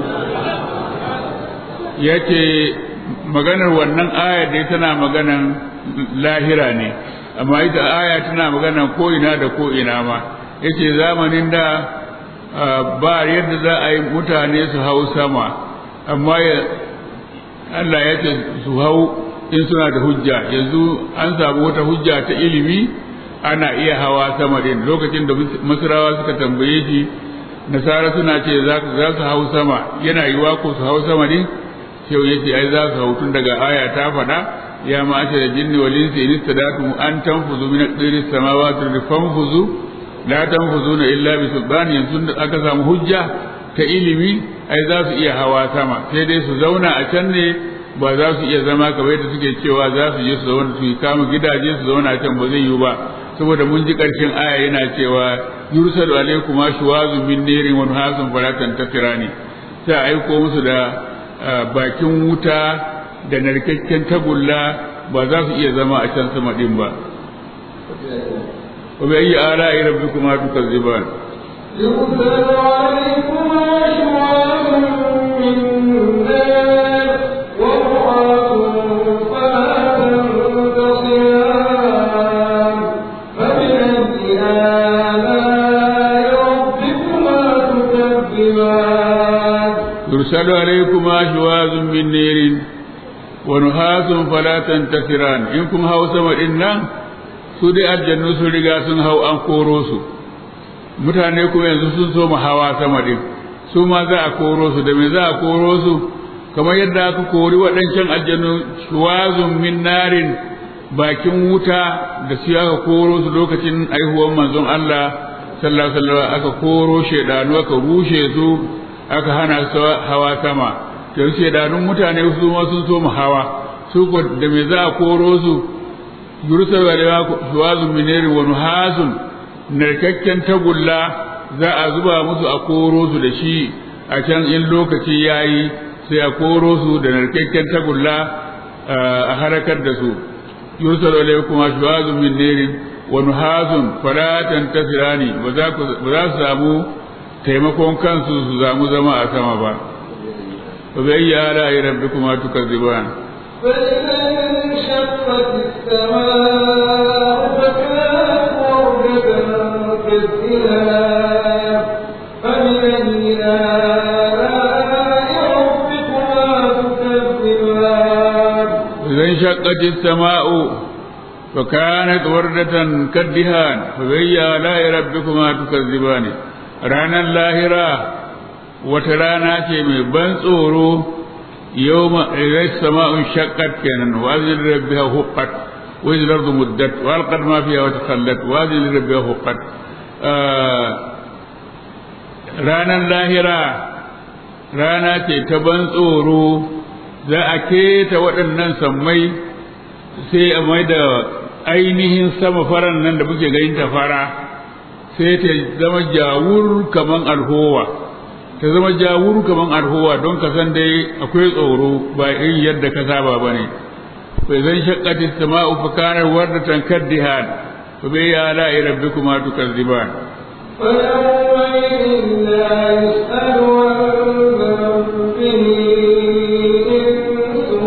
ya ce maganar wannan aya dai tana maganan lahira ne amma ita aya tana maganan ko'ina da ko'ina ma ya ce zamanin da ba yadda za a yi mutane su hau sama amma Allah ya ce su hau in suna da hujja yanzu an samu wata hujja ta ilimi ana iya hawa sama din lokacin da masarawa suka tambaye shi nasara suna ce za su hau sama yana yiwa ko su hau sama din yau ya ce ai za su hau tun daga aya ta faɗa ya ma ake da jinni wal insi in istadatu an tanfuzu min aqdiris samawati wa fanfuzu la tanfuzuna illa bi sultan yanzu da aka samu hujja ta ilimi ai za su iya hawa sama sai dai su zauna a can ne ba za su iya zama kamar yadda suke cewa za su je su zauna su kama gidaje su zauna a can ba zai yiwu ba saboda mun ji ƙarshen aya yana cewa yursalu alaikum ashwazu min nirin wa nuhasun falatan tasirani sai aiko musu da bakin wuta da narkakken tagulla ba za su iya zama a can sama din ba wa bi ayyi ala'i rabbikuma tukazziban يرسل عليكما شواظ من نار ورعاة فلا تنتصران فبأي آلاء ربكما تكذبان يرسل عليكما شواظ من نير ونحاس فلا تنتصران إن كن هاو سما إنا سودي الجنة سوريغا سن هاو أن كوروسو mutane kuma yanzu sun so mu hawa sama din su ma za a koro su da me za a koro su kamar yadda aka kori waɗancan aljanu shuwazun min narin bakin wuta da su aka koro su lokacin aihuwar manzon Allah sallallahu alaihi wasallam aka koro shedanu aka rushe su aka hana su hawa sama to shedanun mutane su ma sun so mu hawa su ko da me za a koro su yursa wa shuwazun min narin wa nuhasun narkakken tagulla za a zuba musu a koro su da shi a can in lokaci ya yi sai a koro su da narkakken tagulla a harakar da su yursal alaikum ashwazun min nirin wa nuhazun fala tantasirani ba za ku ba za su samu taimakon kansu su samu zama a sama ba fa bi ayyi ala rabbikuma tukazziban فإذا انشقت السماء فكانت وردة كالدهان فبأي آلاء ربكما تكذبان إذا انشقت السماء فكانت وردة كالدهان فبأي آلاء ربكما تكذبان رانا اللاهرة وترانا شيء من بن tsoro يوم إذا السماء انشقت كان وأذن ربها هقت وإذا الأرض مدت وألقت ما فيها وتخلت وأذن ربها هقت ranar lahira rana ce ta ban tsoro za a keta waɗannan sammai sai a mai da ainihin sama faran nan da muke ganin ta fara sai ta zama jawur kaman alhowa ta zama jawur kaman alhowa don ka san dai akwai tsoro ba irin yadda ka saba ba ne bai zan shakkati sama'u fa kanar wardatan kaddihan fa bai ya ala rabbikuma tukazziban فيومئذ لا يسأل عن ذنبه إنس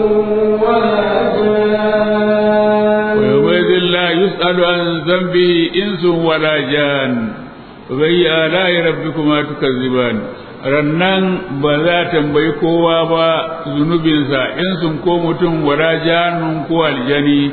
ولا جان ويومئذ لا يسأل عن ذنبه إنس ولا جان فبأي آلاء ربكما تكذبان rannan ba za tambayi kowa ba zunubinsa in sun ko mutum wala janun ko aljani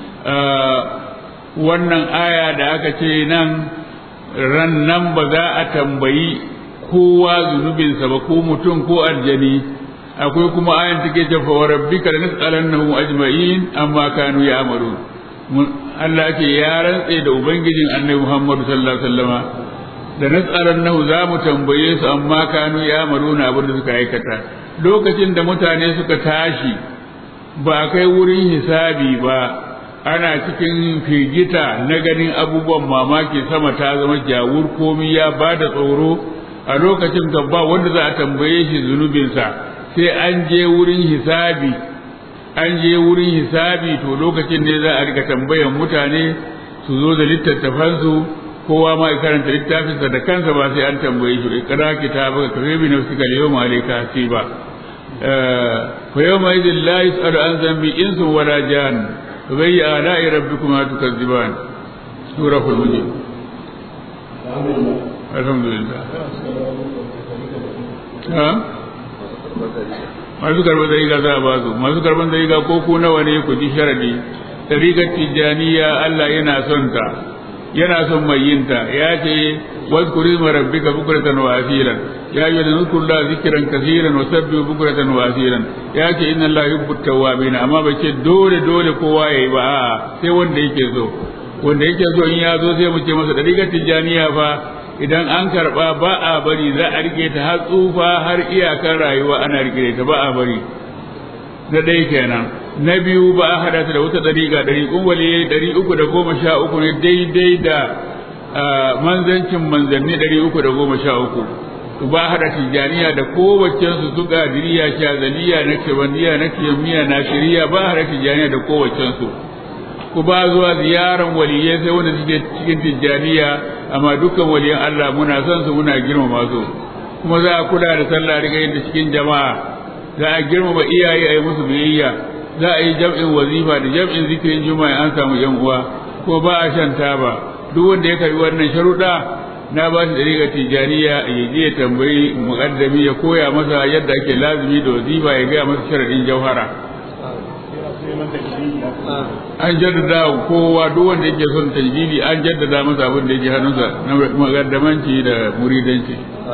wannan aya da aka ce nan rannan ba za a tambayi kowa zunubinsa ba ko mutum ko aljani akwai kuma ayan take ce fa rabbika lanas'alannahum ajma'in amma kanu ya'malun Allah ke ya rantse da ubangijin Annabi Muhammad sallallahu alaihi wasallama da nas'alannahu za mu tambaye su amma kanu ya'maluna abin da suka aikata lokacin da mutane suka tashi ba kai wurin hisabi ba ana cikin firgita na ganin abubuwan mamaki sama ta zama jawur komi ya ba da tsoro a lokacin ka ba wanda za a tambaye shi zunubinsa sai an je wurin hisabi an je wurin hisabi to lokacin ne za a rika tambayan mutane su zo da littattafansu kowa ma ya karanta littafinsa da kansa ba sai an tambaye shi ikra kitabaka kafa bi nafsika al-yawma alayka hasiba fa yawma idhin la yus'alu an dhanbi insun wala jan fa bi ala'i rabbikuma tukazziban suratul mujim alhamdulillah ha masu karɓar dariga za a ba su masu karɓar dariga ko ku nawa ne ku ji sharadi dariƙar tijjaniya Allah yana son ta yana son mai yin ta ya ce wazkuri ma rabbika bukratan wa asilan ya yi da nuzkur la zikran kaseeran wa sabbihu bukratan wa asilan ya ce inna Allah yuhibbu tawwabin amma ba ce dole dole kowa yayi ba a'a sai wanda yake so wanda yake so in ya zo sai mu ce masa dariƙar tijjaniya fa idan an karba ba a bari za a rike ta har tsufa har iyakar rayuwa ana rike ta ba a bari na ɗaya kenan na biyu ba a hada ta da wata ɗariƙa ɗari waliye ɗari uku da goma sha uku ne daidai da manzancin manzanni ɗari uku da goma sha uku ba a hada tijjaniya da kowaccen su su gadiriya shazaliya na kebaniya na kiyamiya na shiriya ba a hada tijjaniya da kowaccen su ku ba zuwa ziyaran waliyai sai wanda suke cikin tijjaniya amma dukkan waliyan Allah muna son su muna girmama su kuma za a kula da sallah riga yadda cikin jama'a za a girmama iyaye a yi musu biyayya za a yi jam'in wazifa da jam'in zikirin juma'a an samu yan uwa ko ba a shan taba duk wanda ya karbi wannan sharuɗa na ba shi dariƙa tijjaniya ya je ya tambayi muƙaddami ya koya masa yadda ake lazumi da wazifa ya gaya masa sharaɗin jauhara an jaddada kowa duk wanda yake son tajdidi an jaddada masa abin da yake hannunsa na magaddamanci da muridanci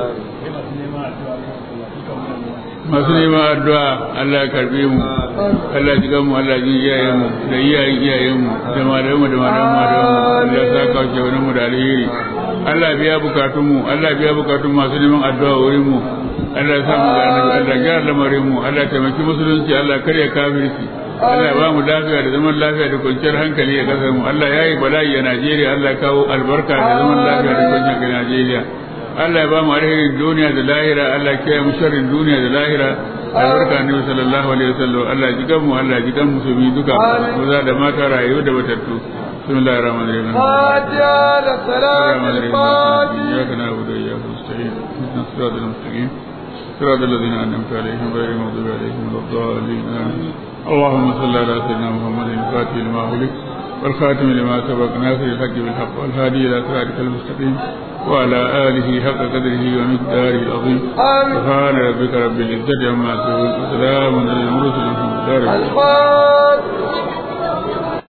masu neman addu'a Allah ya karbe mu Allah ya jiga mu Allah ya iyayen mu da iyayen iyayen mu da malayen mu da malayen mu da mu Allah ya saka wa wani mu da alheri Allah ya biya bukatun mu Allah ya biya bukatun masu neman addu'a wurin mu Allah ya sa mu ga annabi Allah ya gyara lamarin mu Allah ya taimaki musulunci Allah ya karya kafirci Allah ya ba mu lafiya da zaman lafiya da kwanciyar hankali a kasar mu Allah ya yi bala'i a Najeriya Allah ya kawo albarka da zaman lafiya da kwanciyar hankali a Najeriya Allah ya ba mu alherin duniya da lahira Allah ya kiyaye mu sharrin duniya da lahira albarka ne sallallahu alaihi wasallam Allah ya jigan mu Allah ya jigan musulmi duka maza da mata rayu da batattu بسم الله الرحمن الرحيم فاتحة للصلاة الفاتحة إياك نعبد وإياك نستعين اهدنا الصراط المستقيم صراط الذين أنعمت عليهم غير المغضوب عليهم ولا الضالين آمين اللهم صل على سيدنا محمد الفاتح لما أغلق والخاتم لما سبق ناصر الحق بالحق والهادي إلى صراطك المستقيم وعلى آله حق قدره ومقداره العظيم آمين سبحان ربك رب العزة عما يصفون وسلام على المرسلين الحمد لله رب العالمين. الفاتحة